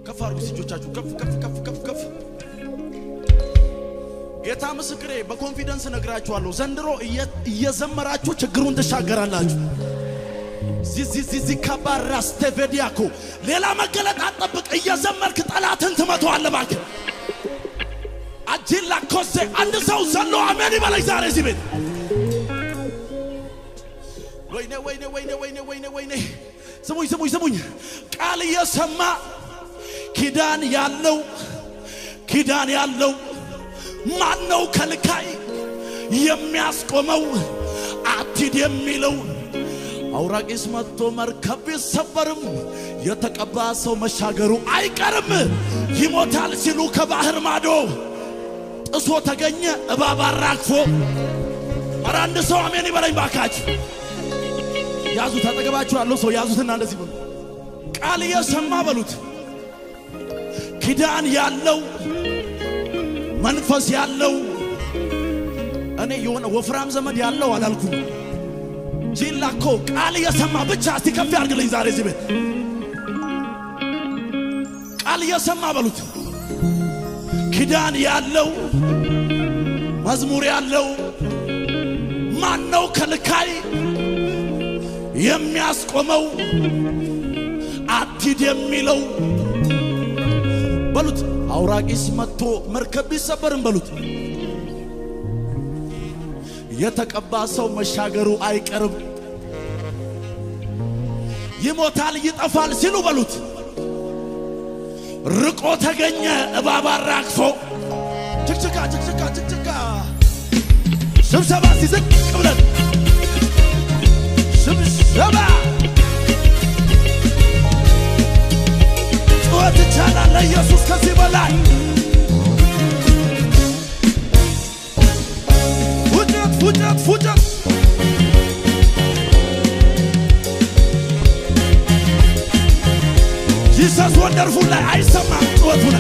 ከፍ አድርጉ እጆቻችሁ ከፍ ከፍ ከፍ ከፍ ከፍ። ጌታ ምስክሬ በኮንፊደንስ ነግራችኋለሁ። ዘንድሮ እየዘመራችሁ ችግሩን ትሻገራላችሁ። ዚዚዚዚ ካባራስ ቴቬዲያኮ ሌላ መገለጥ አጠብቅ። እየዘመርክ ጠላትን ትመተዋለህ። እባክህ አጂላ ኮሴ አንድ ሰው ዘሎ አሜን ይበለኝ ዛሬ እዚህ ቤት። ወይኔ ወይኔ ወይኔ ወይኔ ወይኔ ወይኔ ስሙኝ ስሙኝ ስሙኝ። ቃል እየሰማ ኪዳን ያለው ኪዳን ያለው ማን ነው ከልካይ የሚያስቆመው አትሂድ የሚለው አውራቂስ መጥቶ መርከብ ቢሰበርም የተቀባ ሰው መሻገሩ አይቀርም። ይሞታል ሲሉ ከባህር ማዶ ጥሶ ተገኘ እባብ አራግፎ። ኧረ አንድ ሰው አሜን ይበለኝ ባካች። ያዙት፣ አጠገባችሁ ያለው ሰው ያዙትና እንደዚህ በሉ፣ ቃል እየሰማ በሉት፣ ኪዳን ያለው መንፈስ ያለው እኔ የሆነ ወፍራም ዘመድ ያለው አላልኩም። ጂላ እኮ ቃል እየሰማ ብቻ እስቲ ከፍ ያድርግልኝ ዛሬ እዚህ ቤት ቃል እየሰማ በሉት ኪዳን ያለው መዝሙር ያለው ማን ነው ከልካይ የሚያስቆመው አትሂድ የሚለው በሉት አውራቂስ መጥቶ መርከብ ቢሰበርም በሉት የተቀባ ሰው መሻገሩ አይቀርም። ይሞታል ይጠፋል ሲሉ በሉት ርቆ ተገኘ እባብ አራግፎ። ችክችካ ችክችካ ችክችካ ስብሰባ ሲዝቅ ብለን ስብሰባ ጩኸት ይቻላል ለኢየሱስ ከዚህ በላይ ፉጨት ፉጨት ፉጨት ጂሰስ ወንደርፉል ላይ አይሰማም ጩኸቱ ላይ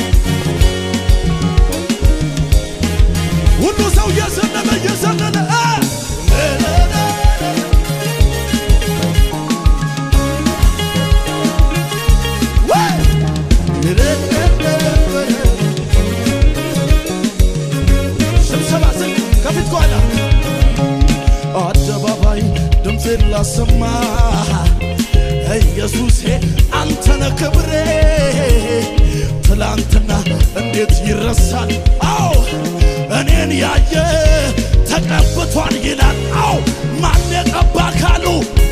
ሁሉ ሰው እየዘለለ እየዘለለ ስብሰባ ዝቅ ከፊት ጓዳ አደባባይ ድምፄን ላሰማ ኢየሱሴ አንተነ ክብሬ ትላንትና እንዴት ይረሳል? አዎ እኔን ያየ ተቀብቷል ይላል። አዎ ማን የቀባ ካሉ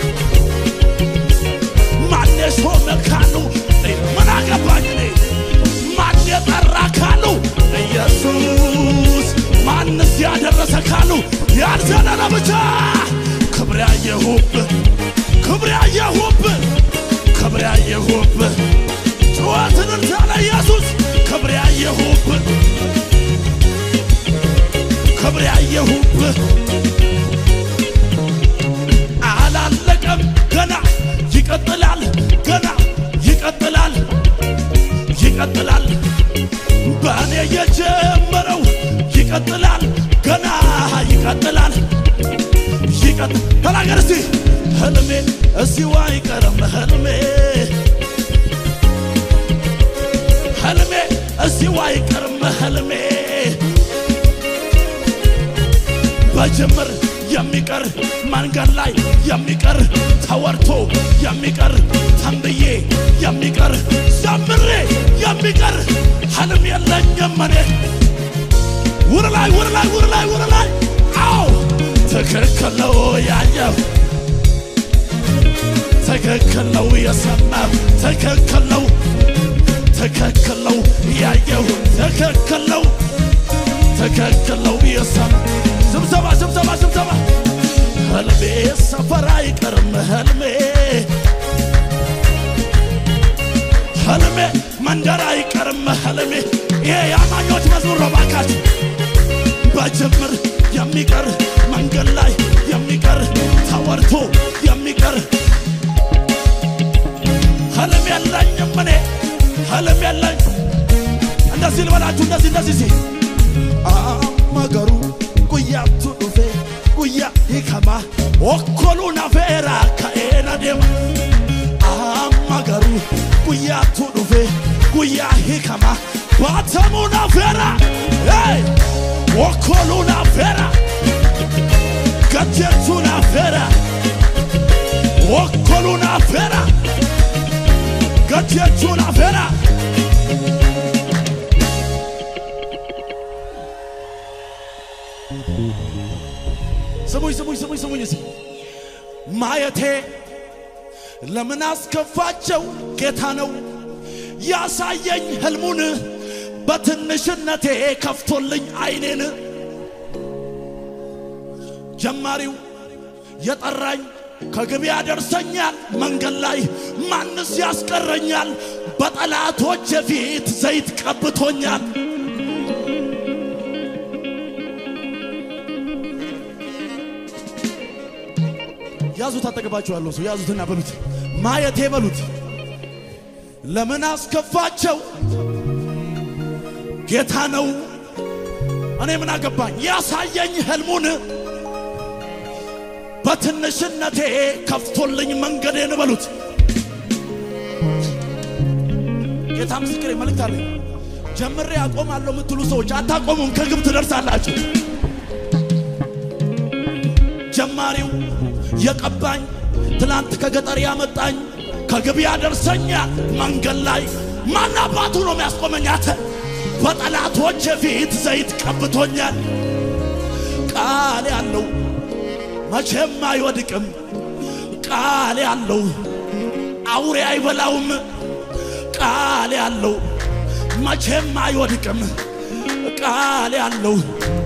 ማን የሾመ ካሉ ምን አገባኝ እኔ ማን የጠራ ካሉ ኢየሱስ ማንስ ያደረሰ ካሉ ያልዘለለ ብቻ ክብር ያየሁብህ ክብር ያየሁብህ ክብር ያየሁብህ ጩኸትን ሳለ ኢየሱስ ክብር ያየሁብህ ክብር ያየሁብህ አላለቀም ገና ይቀጥላል ገና ይቀጥላል ይቀጥላል በእኔ የጀመረው ይቀጥላል ገና ይቀጥላል ይቀጥ ተናገር እስቲ ህልሜ እዚሁ አይቀርም ህልሜ ህልሜ እዚሁ አይቀርም ህልሜ በጅምር የሚቀር መንገድ ላይ የሚቀር ተወርቶ የሚቀር ተንብዬ የሚቀር ዘምሬ የሚቀር ህልም የለኝም እኔ ውር ላይ ውር ላይ ውር ላይ ውር ላይ አዎ ትክክል ነው ያየው ትክክል ነው የሰማው ትክክል ነው ትክክል ነው ያየው ትክክል ነው ትክክል ነው የሰማው ስብሰባ ስብሰባ ስብሰባ ህልሜ ሰፈር አይቀርም ህልሜ ህልሜ መንደር አይቀርም ህልሜ ይሄ የአማኞች መዝሙር ነው ባካችሁ በጅምር የሚቀር መንገድ ላይ የሚቀር ተወርቶ የሚቀር ህልም የለኝም እኔ ህልም የለኝ እንደዚህ ልበላችሁ እንደዚህ እንደዚህ ሲ አመገሩ ጉያቱ ዱፌ ጉያ ሂከማ ኦኮሉ ነፌራ ከኤነ ዴማ አመገሩ ጉያቱ ዱፌ ከማ ባተሙና ፌራ ወኮሉና ፌራ ገጀቱና ፌራ ወኮሉና ፌራ ገጀቱና ፌራ ስሙኝ ስሙኝ ስሙኝ ስሙኝ እስኪ ማየቴ ለምን አስከፋቸው? ጌታ ነው ያሳየኝ ህልሙን በትንሽነቴ ከፍቶልኝ አይኔን ጀማሪው የጠራኝ ከግብ ያደርሰኛል መንገድ ላይ ማንስ ያስቀረኛል? በጠላቶች ፊት ዘይት ቀብቶኛል። ያዙት፣ አጠገባችኋለሁ ሰው ያዙትና በሉት ማየቴ በሉት ለምን አስከፋቸው? ጌታ ነው እኔ ምን አገባኝ? ያሳየኝ ህልሙን በትንሽነቴ ከፍቶልኝ መንገዴን በሉት። ጌታ ምስክሬ መልእክት አለኝ። ጀምሬ አቆማለሁ የምትሉ ሰዎች አታቆሙም፣ ከግብ ትደርሳላችሁ። ጀማሪው የቀባኝ ትላንት ከገጠር ያመጣኝ ከግብ ያደርሰኛል መንገድ ላይ ማን አባቱ ነው የሚያስቆመኛት? በጠላቶች ፊት ዘይት ቀብቶኛል። ቃል ያለው መቼም አይወድቅም። ቃል ያለው አውሬ አይበላውም። ቃል ያለው መቼም አይወድቅም። ቃል ያለው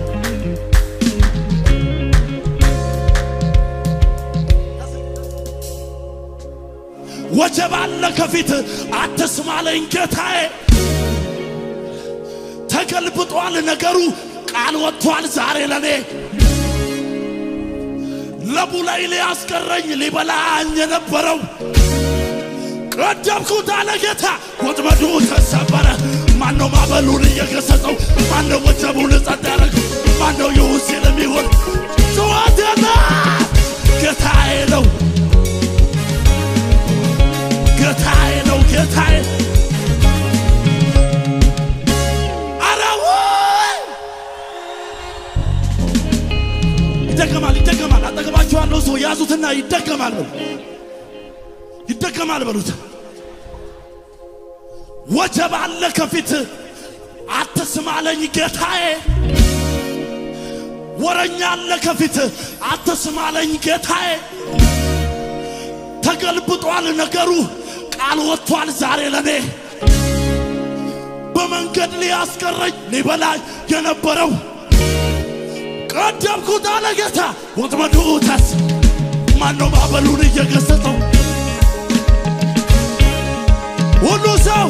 ወጀብ አለ ከፊት አትስማለኝ ጌታዬ። ተገልብጧል ነገሩ ቃል ወጥቷል ዛሬ ለኔ ለቡ ላይ ሊያስቀረኝ ሊበላኝ የነበረው ቀደምኩት አለ ጌታ። ወጥመዱ ተሰበረ። ማነው ማዕበሉን እየገሰጸው? ማነው ወጀቡን ጸጥ ያደረገው? ማነው ይሁን ሲል የሚሆን ጩኸቴና ጌታዬ ነው ጌታዬ ነው ጌታዬ አረው ይደገማል ይደገማል አጠገባችኋለሁ ሰው ያዙትና ይደገማል በሉ ይደገማል በሉት ወጀብ አለ ከፊት አትስማለኝ ጌታዬ ወረኛ አለ ከፊት አትስማለኝ ጌታዬ ተገልብጧል ነገሩ ቃል ወጥቷል ዛሬ ለኔ በመንገድ ሊያስቀረኝ ሊበላኝ የነበረው ቀደምኩት አለ ጌታ። ወጥመዱ ተስ ማነው ማዕበሉን እየገሰጸው? ሁሉ ሰው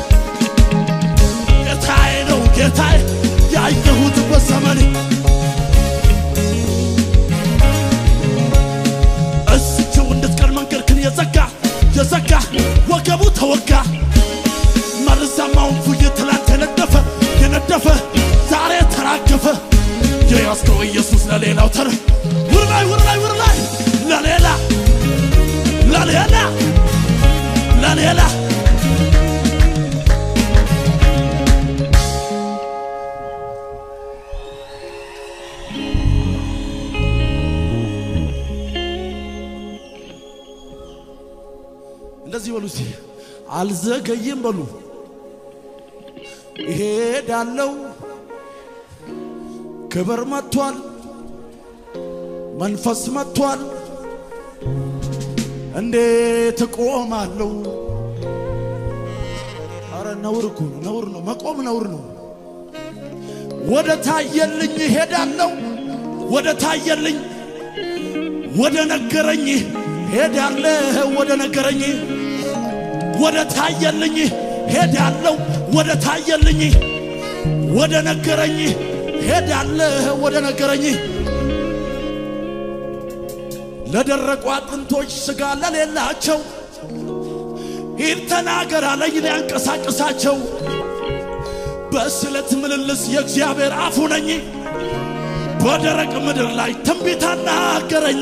ጌታዬ ነው ጌታዬ ያየሁት በዘመኔ እስችው እንድትቀር መንገድክን የዘጋ የዘጋ ወገቡ ተወጋ መርዛማውን ፉይ ትላንት የነደፈ የነደፈ ዛሬ ተራገፈ። የያዝከው ኢየሱስ ለሌላው ተረ ውር ላይ ውር ላይ ውር ላይ ለሌላ ለሌላ ለሌላ እንደዚህ በሉ እስቲ አልዘገይም በሉ እሄዳለሁ ክብር መጥቷል መንፈስ መጥቷል እንዴት እቆማለሁ አረ ነውር እኮ ነው ነውር ነው መቆም ነውር ነው ወደ ታየልኝ እሄዳለሁ ወደ ታየልኝ ወደ ነገረኝ ሄዳለሁ ወደ ነገረኝ ወደ ታየልኝ ሄዳለሁ ወደ ታየልኝ ወደ ነገረኝ ሄዳለሁ ወደ ነገረኝ ለደረቁ አጥንቶች ሥጋ ለሌላቸው ሂድ ተናገር አለኝ ሊያንቀሳቅሳቸው በስለት ምልልስ የእግዚአብሔር አፉ ነኝ በደረቅ ምድር ላይ ትንቢት አናገረኝ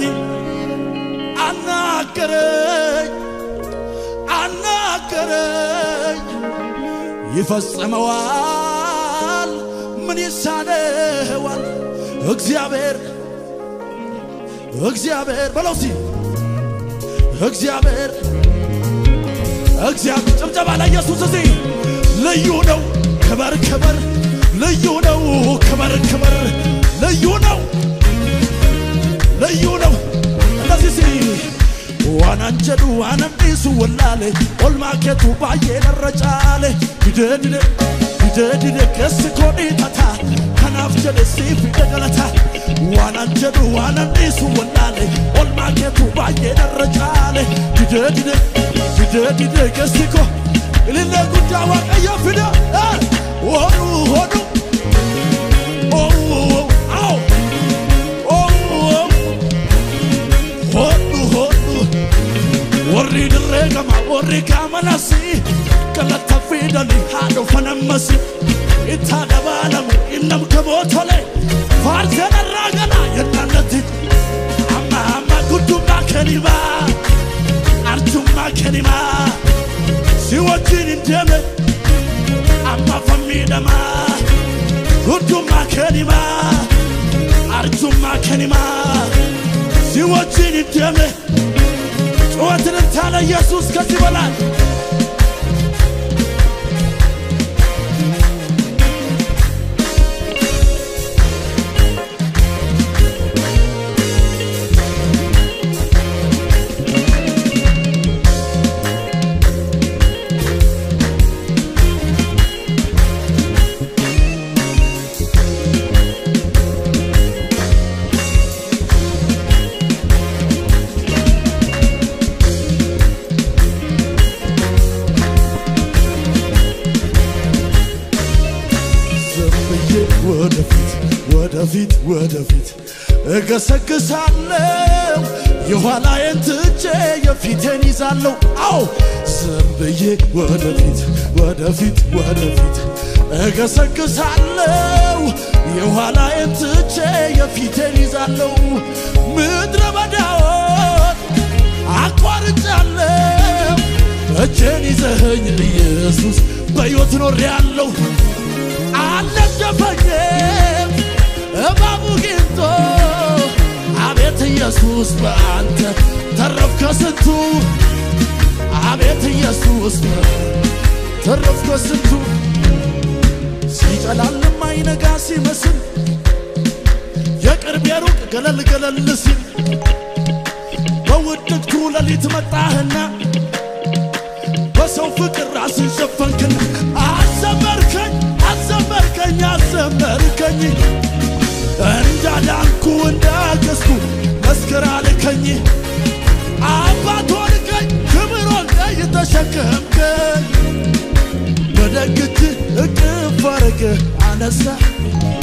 አናገረኝ አናገረኝ ይፈጽመዋል። ምን ይሳነዋል? እግዚአብሔር እግዚአብሔር በለው እስቲ እግዚአብሔር እግዚአብሔር ጭብጨባ ለኢየሱስ እዚህ ልዩ ነው። ክበር ክበር ልዩ ነው። ክበር ክበር ልዩ ነው። ልዩ ነው። እንደዚህ ሲ ዋናንጀዱ ዋነምዲሱ ወላሌ ኦልማኬቱ ባዬ ደረጫሌ ዲደዲደ ዲደዲደ ገስ ኮዲ ተታ ከናፍ ጀደ ሲፍ ደገለታ ዋናንጀዱ ዋነምዲሱ ወላሌ ኦልማኬቱ ባዬ ደረጫሌ ዲደዲደ ዲደዲደ ገስ ኮ ኢልለ ጉዳ ዋቀየ ፊደ ሆኑ ሆኑ አዎ hodhu hodhu warri dirree gama warri gaamanasi galata fidali haadho fanammasi itti dabaalamu innam kamootole faarseen irraa gala yennaannatti amma amma guddummaa kenimaa arjummaa kenimaa si wajjin hin deeme amma fammiidhamaa guddummaa kenimaa arjummaa kenimaa ሲወችን ይደመ ጩኸትን ታለ ኢየሱስ ከዚህ በላይ ዘምዬ ወደፊት ወደፊት ወደፊት እገሰግሳለሁ የኋላዬን ትቼ የፊቴን ይዛለሁ። አዎ ዝም ብዬ ወደፊት ወደፊት ወደፊት እገሰግሳለሁ የኋላዬን ትቼ የፊቴን ይዛለሁ። ምድረ በዳውን አቋርጫለሁ እጄን ይዘኸኝ ኢየሱስ በሕይወት ኖሬአለሁ። አልነደፈኝም እባቡ ጊንቶ አቤት ኢየሱስ በአንተ ተረፍ ከስንቱ አቤት ኢየሱስ ተረፍ ከስንቱ ሲጨላልም አይነጋ ሲመስል የቅርብ የሩቅ ገለል ገለል ሲል በውድቅቱ ሌሊት መጣህና በሰው ፍቅር ራስን ሸፈንክን አዘመርከኝ አዘመርከኝ አዘመርከኝ እንዳዳንኩ እንዳገዝኩ መስክር አልከኝ አባት ሆንከኝ ክብር ሆንከኝ ተሸከምከኝ በደግ እጅህ እቅፍ አረገ አነሳ